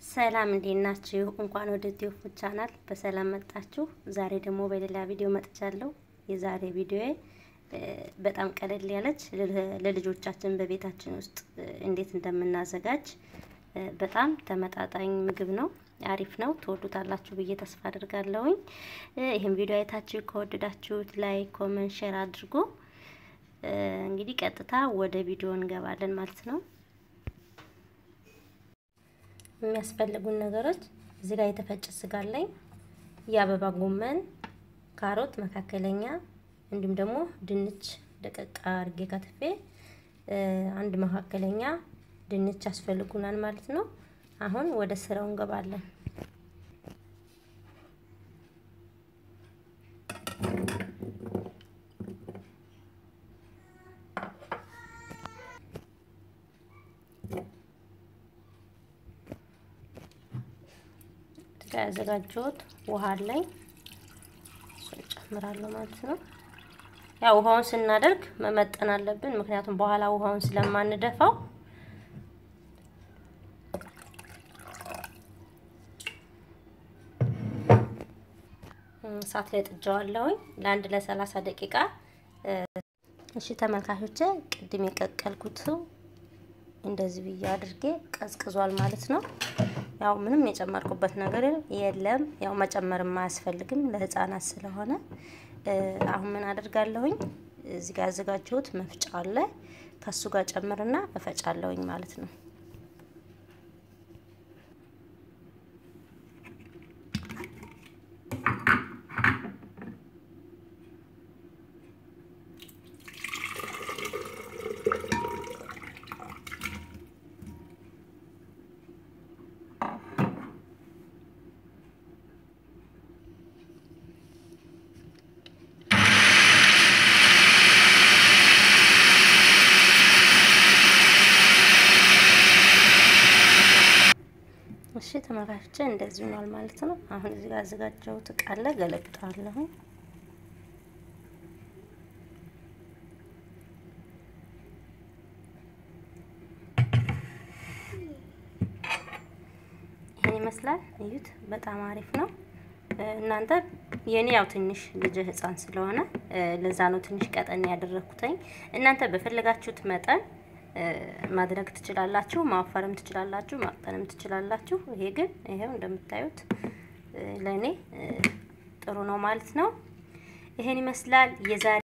ሰላም እንዴት ናችሁ? እንኳን ወደ ቲዩብ ቻናል በሰላም መጣችሁ። ዛሬ ደግሞ በሌላ ቪዲዮ መጥቻለሁ። የዛሬ ቪዲዮ በጣም ቀለል ያለች ለልጆቻችን በቤታችን ውስጥ እንዴት እንደምናዘጋጅ በጣም ተመጣጣኝ ምግብ ነው። አሪፍ ነው። ትወዱታላችሁ ብዬ ተስፋ አድርጋለሁኝ። ይህን ቪዲዮ አይታችሁ ከወደዳችሁት ላይክ፣ ኮመንት፣ ሼር አድርጎ እንግዲህ ቀጥታ ወደ ቪዲዮ እንገባለን ማለት ነው። የሚያስፈልጉን ነገሮች እዚህ ጋር የተፈጨ ስጋ አለኝ፣ የአበባ ጎመን፣ ካሮት መካከለኛ፣ እንዲሁም ደግሞ ድንች ደቀቅ አርጌ ከትፌ አንድ መካከለኛ ድንች ያስፈልጉናል ማለት ነው። አሁን ወደ ስራው እንገባለን። ያዘጋጀሁት ውሃ አለኝ እሱን ጨምራለሁ ማለት ነው። ያው ውሃውን ስናደርግ መመጠን አለብን፣ ምክንያቱም በኋላ ውሃውን ስለማንደፋው እሳት ላይ ጥጃዋለሁኝ ለአንድ ለሰላሳ ደቂቃ። እሺ ተመልካቾቼ ቅድም የቀቀልኩት እንደዚህ ብዬ አድርጌ ቀዝቅዟል ማለት ነው። ያው ምንም የጨመርኩበት ነገር የለም። ያው መጨመርም አያስፈልግም ለሕፃናት ስለሆነ አሁን ምን አደርጋለሁኝ እዚህ ጋር ያዘጋጀሁት መፍጫ አለ ከሱ ጋር ጨምርና እፈጫለሁኝ ማለት ነው። እሺ ተመልካቾቼ እንደዚህ ሆኗል ማለት ነው። አሁን እዚህ ጋር አዘጋጀሁት እቃ አለ ገለብጠዋለሁ። ይሄን ይመስላል። እዩት፣ በጣም አሪፍ ነው። እናንተ የኔ ያው ትንሽ ልጅ ህፃን ስለሆነ ለዛ ነው ትንሽ ቀጠን ያደረኩትኝ። እናንተ በፈለጋችሁት መጠን ማድረግ ትችላላችሁ። ማወፈርም ትችላላችሁ፣ ማቅጠንም ትችላላችሁ። ይሄ ግን ይሄው እንደምታዩት ለእኔ ጥሩ ነው ማለት ነው። ይሄን ይመስላል የዛሬ